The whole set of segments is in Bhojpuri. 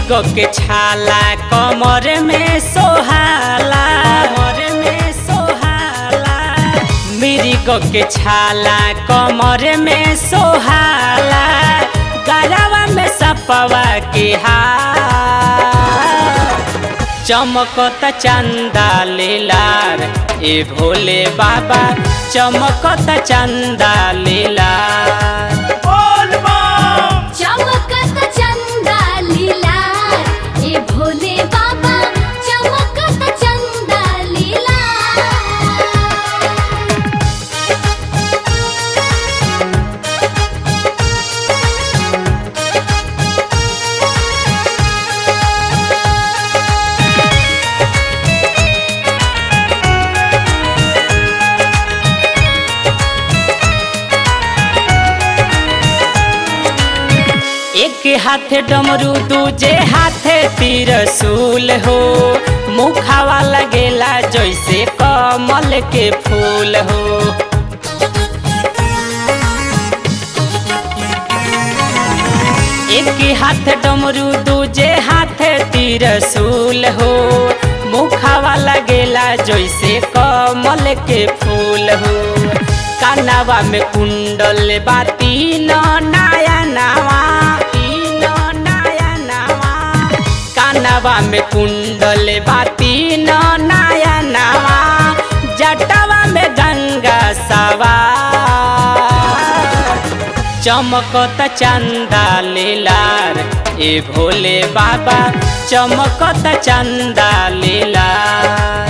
मिरिगो के छाला कमर में सोहाला कमर में सोहाला मिरिगो के छाला कमर में सोहाला गरवा में सपवा के हार चमकत चंदा लीलार ए भोले बाबा चमकत चंदा लीलार चमकत चंदा लीलार ए भोले बाबा चमकत चंदा लीलार एक हाथे डमरू दूजे हाथे तिरसूल हो मुखावा लगेला जैसे कमल के फूल हो एक हाथ डमरू दूजे हाथे तिरसूल हो मुखावा लगेला जैसे कमल के फूल हो कानावा में कुंडल बाती न नया नवा तीन नया नवा कानावा में कुंडल बाती न नया नवा जटावा में गंगा सवार चमकत चंदा लीलार ए भोले बाबा चमकत चंदा लीलार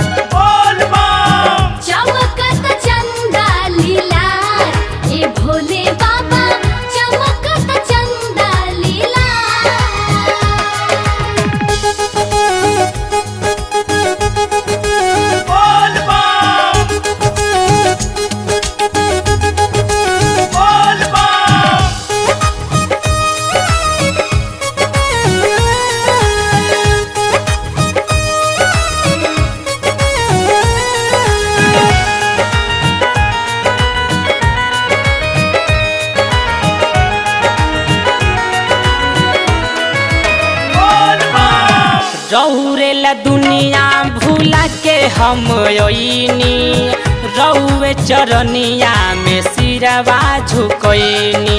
चमकत चंदा लीलार ए भोले बाबा चमकत चंदा लीलार रौरेला दुनिया भूला के हम अइनी रौवे चरनिया में सिरवा झुकैनी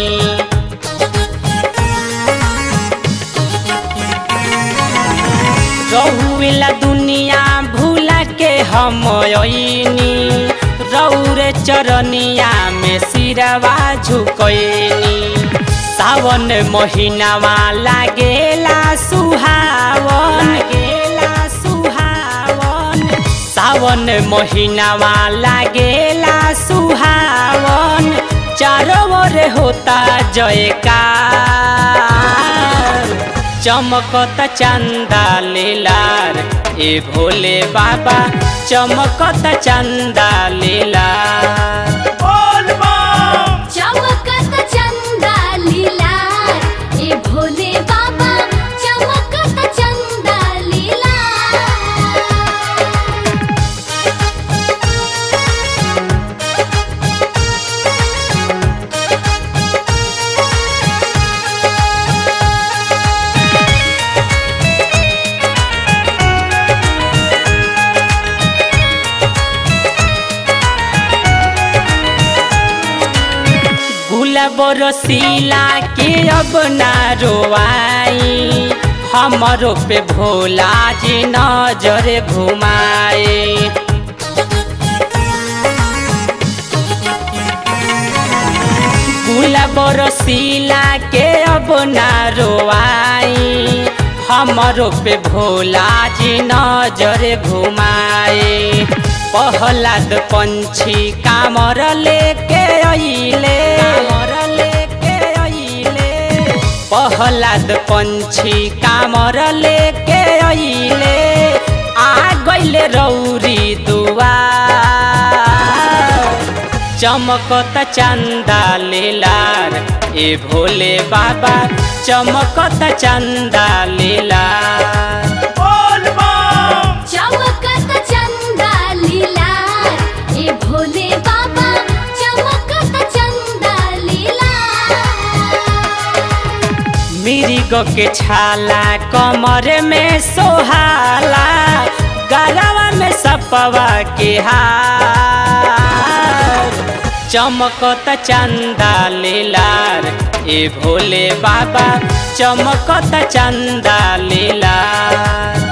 रहुला दुनिया भूला के हम अइनी रौरे चरनिया में सिरवा झुकैनी सावन महीनावा लागेला सुहावन लागेला सुहावन सावन महीनावा लागेला सुहावन चारों ओर होता जयकार चमकत चंदा लीलार ए भोले बाबा चमकत चंदा लीलार चमकत चंदा लीलार ए भोले बाबा चमकत चंदा लीलार गुलाब रसीला के अब ना रोवाई हमरो पे भोला जी नजर घुमाए गुलाब रसीला के अब ना रोवाई हमरो पे भोला जी नजर घुमाए पहलाद पंछी कामर लेके अइले कामर लेके अइले पहलाद पंछी कामर लेके अइले आ गइले रौरी दुआर चमकत चंदा लीलार ए भोले बाबा चमकत चंदा लीलार चमकत चंदा लीलार ए भोले बाबा चमकत चंदा लीलार मेरी मृग के छाला कमर में सोहाला गरवा में सपवा के हार चमकत चंदा लीलार ए भोले बाबा चमकत चंदा लीलार